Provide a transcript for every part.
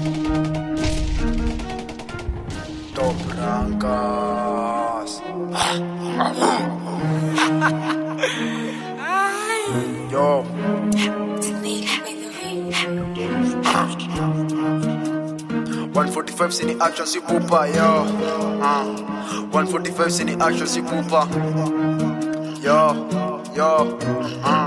Top Rankas. Yo. 145 sini action si pupa yo. Uh. 145 sini action si pupa. Yo, yo. Uh.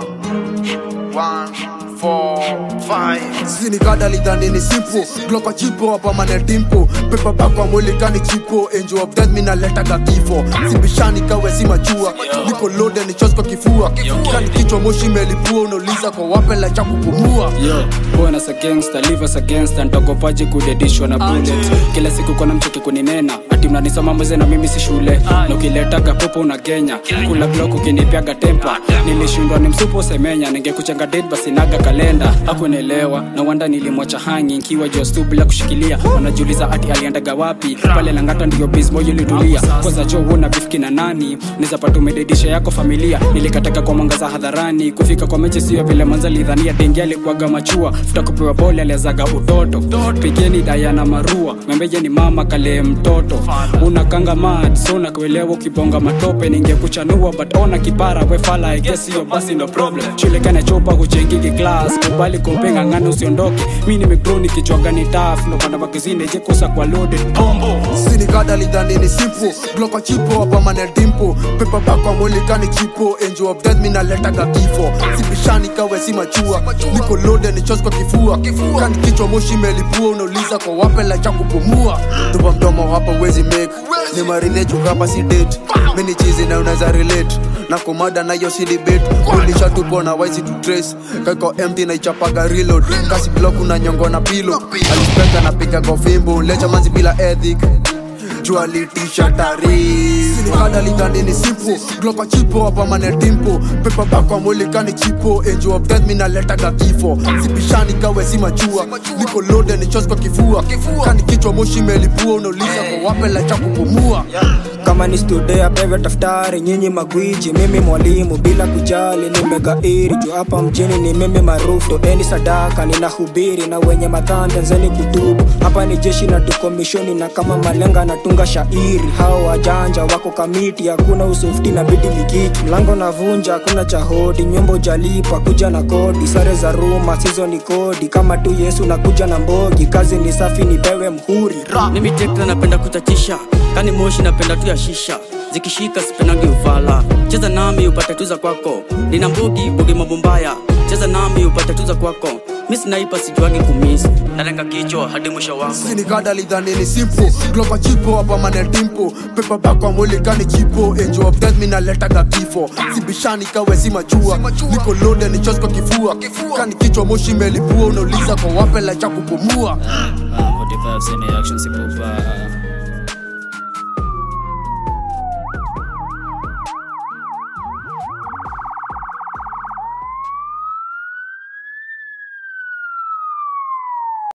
One, four, five. Sini kada lidhani ni simple Glocka chipo hapa mane dimpo Pepa bako mwili kani chipo Angel of death mina leta kifo Sibishani kawe si machua Niko loaded ni chos kwa kifua Kani kichwa moshi melipua Unauliza kwa wape la cha kupumua Yo, born as a gangster, live as a gangster ntokopaji kudedishwa na bullet kila siku kona mcheki kuninena ati mnanisoma mweze na mimi si shule na ukiletaga popo una genya kula block ukinipiaga tempa nilishindwa ni msupo semenya ningekuchenga dead basi naga kalenda hakuelewa na wanda nilimwacha hangi nkiwa jostu bila kushikilia wanajiuliza ati aliendaga wapi pale langata ndiyo bismoyo ilitulia kwanza jo una bifki na nani nizapata umededisha yako familia nilikataka kwa mwangaza hadharani kufika kwa mechi sio vile manza lidhania dengi alikuwaga machua futa kupewa bole aliazaga utoto pigeni dayana marua membeje ni mama kale mtoto unakanga mad so nakuelewa ukibonga matope ningekuchanua but ona kipara wefala I guess hiyo basi no problem chulekana chopa kuchengigi class kubali kumpenga ngano usiondoke mi nimegrow nikichwaga ni taf nopanda magazine jekosa kwa loaded bombo Sini kada lidhani ni simple Glocka chipo hapa mane dimpo Pepa bako mwili kani chipo Angel of death mina leta kifo Sibishani kawe si machua Niko loaded ni chos kwa kifua Kani kichwa moshi melipua Unauliza kwa wape la cha kupumua Tupa mdomo hapa wezi make Ni marinejo hapa si date Mini chizi na unaweza relate na komada nayo si debate ulisha tupo na waisi to trace kako empty na ichapaga reload kasi block una nyongo na pilo alispeka na piga kwa fimbo lecha manzi bila ethic jua litisha tari kada lidhani ni simple glocka chipo hapa mane dimpo pepa bako mwili kani chipo angel of death mina letaga kifo sibishani kawe si machua niko loaded ni chos kwa kifua kani kichwa moshi melipua unauliza kwa wape la cha kupumua kama ni studea pewe taftari nyinyi magwiji mimi mwalimu bila kujali nimegairi juu hapa mjini ni mimi maarufu toeni sadaka ninahubiri na wenye madhambi anzeni kutubu hapa ni jeshi na tukomishoni na kama malenga natunga shairi hao wajanja wako kamiti hakuna usufti na bidi mikiki mlango navunja hakuna cha hodi nyumba ujalipa kuja na kodi sare za ruma sizo ni kodi kama tu yesu nakuja na mbogi kazi ni safi nipewe mhuri mimi tekla napenda kutatisha kani moshi napenda tu ya shisha zikishika sipenagi ufala cheza nami upate tuza kwako nina mbugi bugi mabumbaya cheza nami upate tuza kwako mi sinaipa sijuagi kumis nalenga kichwa hadi mwisho wako Sini kada lidhani ni simple Glocka chipo hapa mane dimpo Pepa bako mwili kani chipo Angel of death mina letaga kifo Sibishani kawe si machua Niko loaded ni chos kwa kifua Kani kichwa moshi melipua Unauliza kwa wape la cha kupumua Ah, 45 sini action si pupa